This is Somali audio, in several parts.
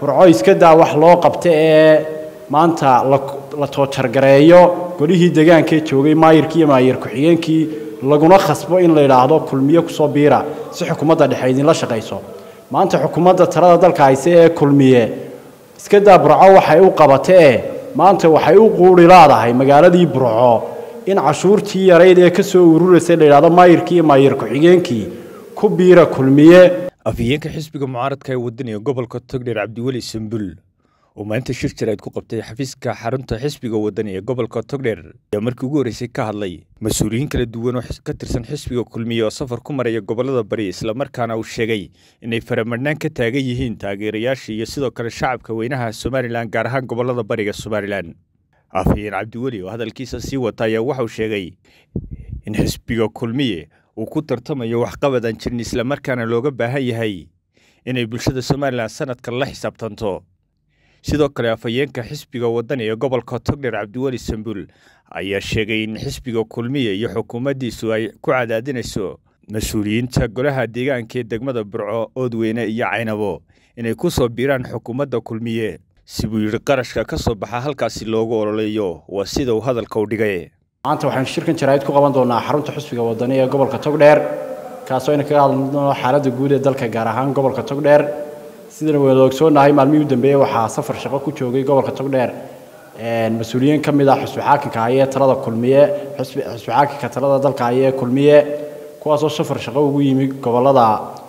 burco iska daa wax loo qabta ee maanta la toojargareeyo golihii degaankaee joogay maayirkii iyo maayir ku-xigeenkii laguna khasbo in la yidhaahdo kulmiye kusoo biira si xukuumadda dhexe idinla shaqayso maanta xukuumadda talada dalka hayse ee kulmiye iska daa burco waxay u qabatee maanta waxay u quuri laadahay magaaladii burco in cashuurtii yarayd ee ka soo ururaysay la yidhahdo maayirkii iyo maayir ku-xigeenkii ku biira kulmiye afhayeenka xisbiga mucaaradka ee wadaniga gobolka togdheer cabdiweli sambul oo maalinta shir jarayd ku qabtay xafiiska xarunta xisbiga wadani ee gobolka togdheer ayaa markii ugu horreysay ka hadlay mas-uuliyiin kala duwan oo ka tirsan xisbiga kulmiye oo safar ku maraya gobolada bari islamarkaana uu sheegay inay faramadhnaan ka taagan yihiin taageerayaasha iyo sidoo kale shacabka weynaha somalilan gaar ahaan gobolada bariga somalilan afhayeen cabdiweli oo hadalkiisa sii wata ayaa waxauu sheegay in xisbiga kulmiye uu ku tartamayo waxqabad aan jirin islamarkaana looga baahan yahay inay bulshada somalilan sanadkan la xisaabtanto sidoo kale afhayeenka xisbiga wadani ee gobolka togdheer cabdiweli sambul ayaa sheegay in xisbiga kulmiye iyo xukuumaddiisu ay ku cadaadinayso mas-uuliyiinta golaha deegaanka ee degmada burco oodweyne iyo caynabo inay ku soo biiraan xukuumadda kulmiye si buu yidhi qarashka ka soo baxa halkaasi loogu ololeeyo waa sida uu hadalka u dhigay maanta waxaynu shirkan jaraa'id ku qaban doonaa xarunta xisbiga wadani ee gobolka togdheer kaasoo aynu kaga hadlno xaaladda guud ee dalka gaar ahaan gobolka togdheer sidana waynu ogsoonahay maalmihii u dambeeyey waxaa safar shaqo ku joogay gobolka togdheer mas-uuliyiin ka mid ah xusbi xaakinka hayee talada kulmiye xusbi xaakinka talada dalka hayee kulmiye kuwaasoo safar shaqo ugu yimi gobolada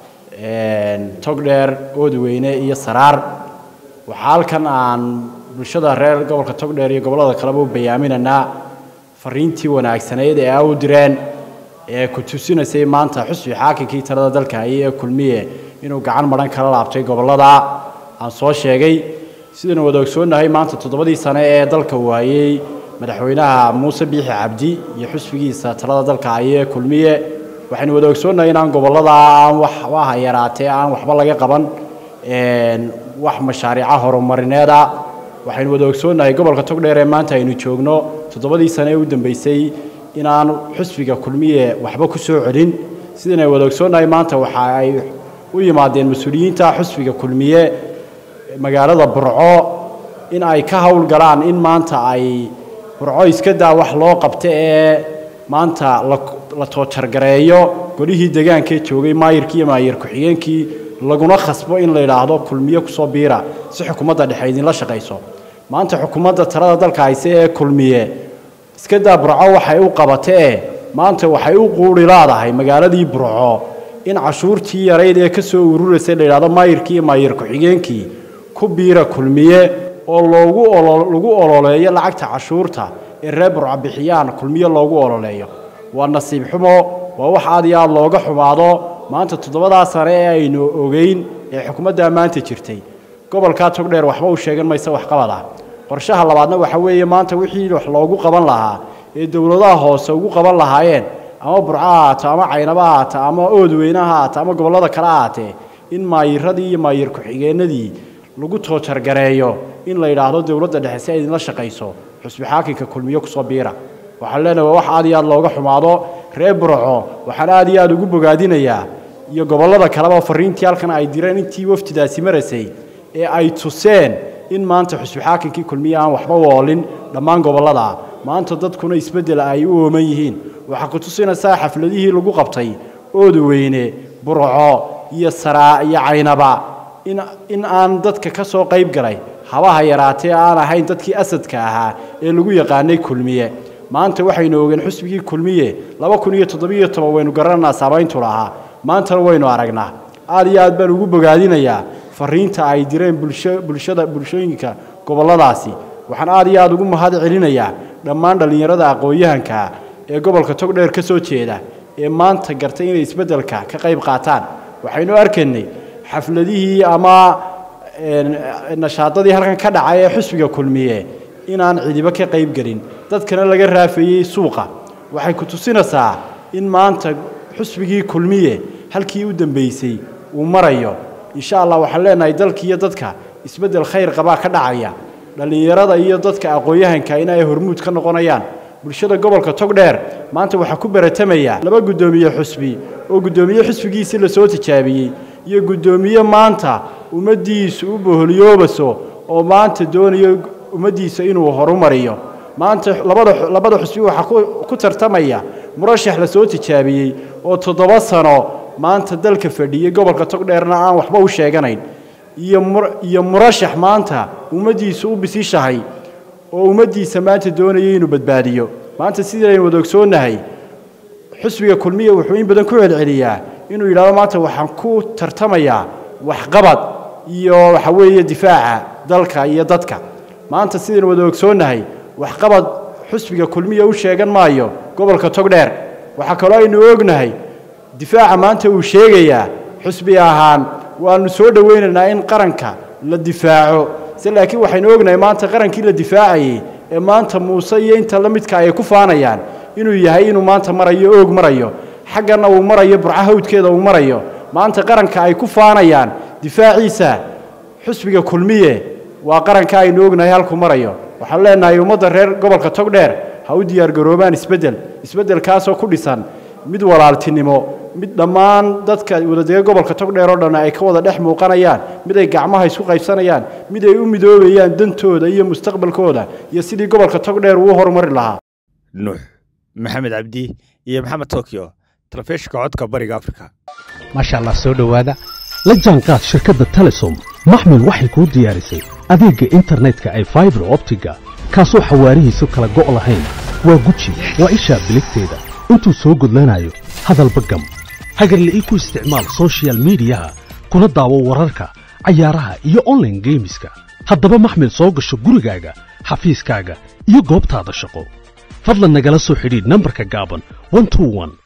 togdheer oodweyne iyo saraar waxaa halkan aan bulshada reer gobolka togdheer iyo gobolada kaleba u bayaaminaynaa fariintii wanaagsanayd ee a u direen ee ku tusinaysay maanta xusbi xaakinkii talada dalka hayee kulmiye inuu gacan madhan kala laabtay gobollada aan soo sheegay sidaynu wada ogsoonnahay maanta toddobadii sane ee dalka waayey madaxweynaha muuse biixi cabdi iyo xusbigiisa talada dalka hayee kulmiye waxaynu wada ogsoonnahay inaan gobollada aan waxbaha yaraatee aan waxba laga qaban wax mashaariica horumarineeda waxaynu wada ogsoonnahay gobolka togdheer ee maanta aynu joogno toddobadii sane ee u dambeysay inaan xusbiga kulmiye waxba ku soo celin sidaynu wada ogsoonnahay maanta waxa ay u yimaadeen mas-uuliyiinta xusbiga kulmiye magaalada burco in ay ka howlgalaan in maanta ay burco iska daa wax loo qabta ee maanta la toojargareeyo golihii degaankaee joogay maayirkii iyo maayir ku-xigeenkii laguna khasbo in la yidhaahdo kulmiye kusoo biira si xukuumadda dhexe idinla shaqayso maanta xukuumadda talada dalka hayse ee kulmiye iska daa burco waxay u qabatee maanta waxay u quuri laadahay magaaladii burco in cashuurtii yarayd ee ka soo ururaysay la yidhahdo maayirkii iyo maayir ku-xigeenkii ku biira kulmiye oo loogu lagu ololeeyo lacagta cashuurta ee reer burco bixiyaan kulmiye loogu ololeeyo waa nasiib xumo waa wax aad iyo aad looga xumaado maanta toddobadaa sane ee aynu ogeyn ee xukuumaddaa maanta jirtay gobolkaa togdheer waxba u sheegan maysa waxqabad ah qorshaha labaadna waxa weeye maanta wixii wax loogu qaban lahaa ee dowladaha hoose ugu qaban lahaayeen ama burco ha haato ama caynabo ha haato ama oodweyne ha haato ama gobollada kale ha haatee in maayiradii iyo maayir ku-xigeenadii lagu toojargareeyo in la yidhaahdo dowladda dhexe si ay idinla shaqayso xusbi xaakinka kulmiye kusoo biira waxaan leenahay waa wax aad iyo aad looga xumaado reer burco waxaan aad iyo aad ugu bogaadinayaa iyo gobollada kaleba fariintii halkan ay direen intii wafdidaasi maraysay ee ay tuseen in maanta xusbi xaakinkii kulmiye aan waxba woolin dhammaan gobollada maanta dadkuna isbeddel ay u ooman yihiin waxaa ku tusinaysaa xafladihii lagu qabtay oodweyne burco iyo saraa iyo caynaba in in aan dadka ka soo qayb galay habaha yaraatee aan ahayn dadkii asadka ahaa ee lagu yaqaanay kulmiye maanta waxaynu ogeen xusbigii kulmiye laba kun iyo toddobiyo toban waynu garananaa saamayntu lahaa maantana waynu aragnaa aad iyo aad baan ugu bogaadinayaa fariinta ay direen bulsho bulshada bulshooyinka gobolladaasi waxaan aad iyo aad ugu mahad celinayaa dhammaan dhallinyarada aqoon-yahanka ee gobolka togdheer ka soo jeeda ee maanta gartay inay isbeddelka ka qayb qaataan waxaynu arkaynay xafladihii ama nashaadadii halkan ka dhacay ee xusbiga kulmiye inaan cidiba ka qayb gelin dadkana laga raafeeyey suuqa waxay ku tusinaysaa in maanta xusbigii kulmiye halkii u dambeysay uu marayo insha allah waxaan leenahay dalkiiyo dadka isbeddel khayr qabaa ka dhacaya dhallinyarada iyo dadka aqoon-yahanka in ay hormuud ka noqonayaan bulshada gobolka togdheer maanta waxaa ku baratamaya laba guddoomiye xusbi oo guddoomiye xusbigiisii lasoo tijaabiyey iyo guddoomiye maanta ummaddiisu u boholiyoobaso oo maanta doonayo ummaddiisa inuu horumariyo maanta labada labada xusbi waxaa ku tartamaya murashax la soo tijaabiyey oo toddoba sano maanta dalka fadhiyey gobolka togdheerna aan waxba u sheeganayn iyo iyo murashax maanta ummaddiisu u bisishahay oo ummaddiisa maanta doonaya inuu badbaadiyo maanta sidaynu wada ogsoonnahay xusbiga kulmiya wuxuu in badan ku celceliyaa inuu yidhahdo maanta waxaan ku tartamayaa waxqabad iyo waxa weeye difaaca dalka iyo dadka maanta sidaynu wada ogsoonnahay waxqabad xusbiga kulmiya u sheegan maayo gobolka togdheer waxaa kaloo aynu ognahay difaaca maanta uu sheegayaa xusbi ahaan waanu soo dhowaynaynaa in qaranka la difaaco se laakiin waxaynu ognahay maanta qarankii la difaacayey ee maanta muuse iyo inta la midka ay ku faanayaan inuu yahay inuu maanta marayo oog marayo xaggana uu marayo burca hawdkeeda uu marayo maanta qaranka ay ku faanayaan difaaciisa xusbiga kulmiye waa qaranka aynu ognahay halku marayo waxaan leenahay ummadda reer gobolka togdheer ha u diyaargaroobaan isbeddel isbeddelkaasoo ku dhisan mid walaaltinimo mid dhammaan dadka wadadega gobolka togdheer oo dhan ay ka wada dhex muuqanayaan mid ay gacmaha isku qaybsanayaan mid ay u midoobayaan dantooda iyo mustaqbalkooda iyo sidii gobolka togdheer uu horumari lahaa nuux maxamed cabdi iyo maxamed tokyo talefishinka codka bariga afrika maasha allah soo dhowaada la jaanqaad shirkadda telesom maxmil waxay kuu diyaarisay adeegga internetka ay faibar optiga kaasoo xawaarihiisu kala go' lahayn waa guji waa ishaa biligteeda intuu soo gudlanayo hadalba gam hagarle ii ku isticmaal sochial midiyaha kuna daawo wararka cayaaraha iyo onlaine geemiska haddaba maxmil soo gasho gurigaaga xafiiskaaga iyo goobtaada shaqo fadlan nagala soo xidhiidh nambarka gaaban